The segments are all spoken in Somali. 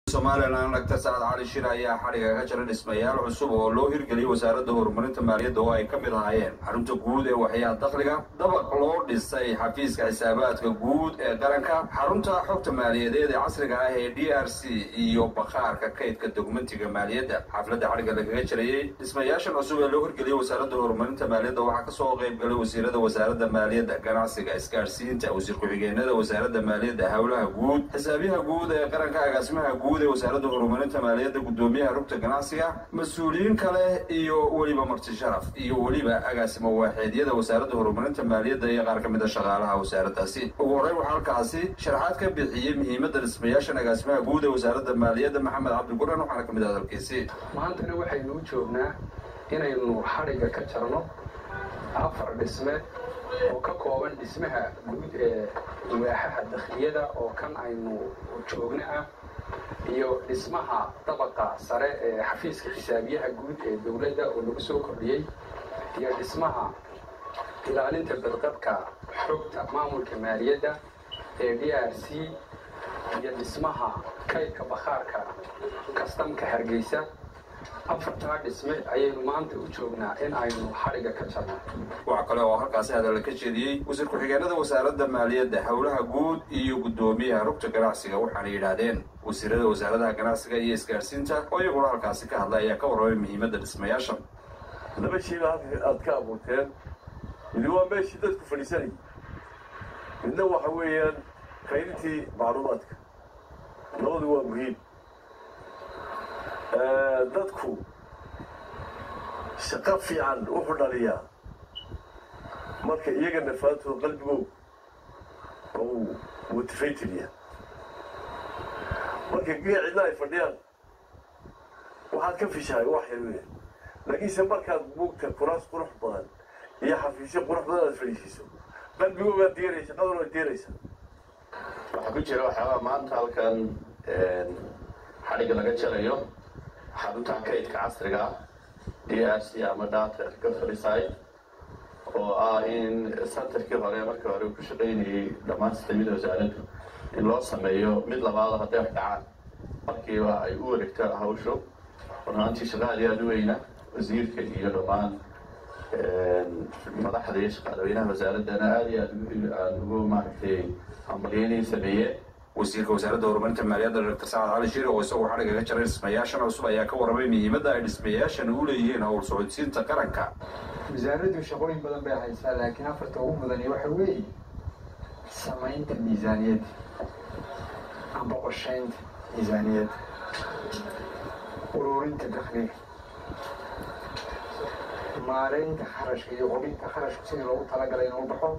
somalilan dagtar sacad cali shir ayaa xadhiga ka jira dhismayaal cusub oo loo hirgeliyay wasaaradda horumarinta maaliyadda oo ay ka mid ahaayeen xarunta guud ee waxyaha dakhliga dabaq loo dhisay xafiiska xisaabaadka guud ee qaranka xarunta xogta maaliyadeed ee casriga ah ee d r c iyo bakhaarka kaydka dokumentiga maaliyadda xafladda xadhiga lagaga jirayey dhismayaashan cusub ee loo hirgeliyay wasaaradda horumarinta maaliyadda waxaa kasoo qayb galay wasiirada wasaaradda maaliyadda ganacsiga isgaadhsiinta wasiir ku-xigeenada wasaaradda maaliyadda howlaha guud xisaabiyaha guud ee qaranka agaasimaha guud ee wasaaradda horumarinta maaliyadda guddoomiyaha rugta ganacsiga mas-uuliyiin kale iyo weliba marti sharaf iyo weliba agaasimo waaxeedyada wasaaradda horumarinta maaliyadda iyo qaar ka mid a shaqaalaha wasaaraddaasi ugu horreyn waxaa halkaasi sharaxaad ka bixiyey muhiimadda dhismayaashan agaasimaha guud ee wasaaradda maaliyadda maxamed cabdiguran waxaana ka mid ah hadalkiisi maantana waxaynu u joognaa inaynu xadhigga ka jarno afar dhisme oo ka kooban dhismaha guud ee waaxaha dakhliyada oo kan aynu joogno ah iyo dhismaha dabaqa sare ee xafiiska xisaabiyaha guud ee dowladda oo lagu soo kordhiyey iyo dhismaha ilaalinta badqabka xogta maamulka maaliyadda ee d r c iyo dhismaha kaydka bakhaarka kastamka hargeysa afartaa dhisme ayaynu maanta u joognaa in aynu xadhigga ka jarno waxaa kale oo halkaasi hadalla ka jeediyey wasiir ku-xigeenada wasaaradda maaliyadda howlaha guud iyo guddoomiyaha rugta ganacsiga waxaana yidhaahdeen wasiirada wasaaradaha ganacsiga iyo isgaadhsiinta oo iyaguna halkaasi ka hadlay ayaa ka warramay muhiimadda dhismayaashan laba shayba halka aad ka abuurteen midi waa meeshii dadku fadhiisanayay midna waxa weeyaan kaydintii macluumaadka labadu waa muhiim dadku shaqo fiican wuxuu dhaliyaa marka iyaga nafaantooda qalbigoog ou motivated yahay marka gee cidna ay fadhiyaan waxaad ka fishahay wax yar weya laakiinse markaad buugta kuraas qurux badan iyo xafiisyo qurux badan aad fadhiisiiso qalbigoogaad diiraya shaqaduna ad diiraysa waxaa ku jira waxyaabaa maanta halkan xadhigga laga jarayo xarunta kaydka casriga d r c ama data recovery oo ah in santarkii hore markii hore ku shaqaynayay dhammaan sistamyada wasaaraddu in loo sameeyo mid labaado hadday wax dhacaan markiiba ay u wareegto hawshu runaantii shaqaadi aada u weyna wasiirka iyo dhammaan madaxda iyo shaqaalaweynaha wasaaraddana aada iyo aad aan ugu maaragtay hambalyeynay sameeyeen wasiirka wasaaradda horumarinta maaliyadda doctor sacad cali shiri oo isagoo xadhigga ka jaray dhismayaashan cusub ayaa ka warramay muhiimadda ay dhismayaashan u leeyihiin howl socodsiinta qaranka wasaaraddu shaqooyin badan bay haysaa laakiin afarta ugu mudani waxa weeye samaynta miisaaniyadda amba qorshaynta miisaaniyadda ururinta dakhliga maaraynta kharashka iyo hubinta kharashku sidii loogu talagalay inuu baxo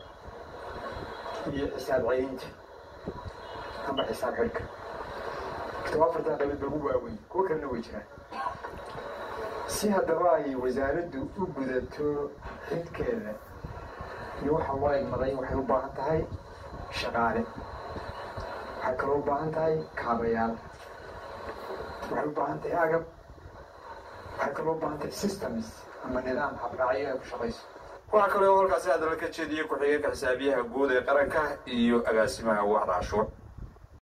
iyo xisaab celinta amba xisaab xidhka kitaba afartaa qabiil ba ugu waaweyn kuwo kalena way jiraan si haddaba ay wasaaraddu u gudato xidkeeda iyo waxa loo egmaday waxay u baahan tahay shaqaale waxay kaloo u baahan tahay kaabayaal waxay u baahan tahay agab waxay kaloo u baahan tahay systems ama nidaam habraacyo ay ku shaqayso waxaa kale oo halkaasi hadalla ka jeediyey ku-xigeenka xisaabiyaha guud ee qaranka iyo agaasimaha waaxda cashuur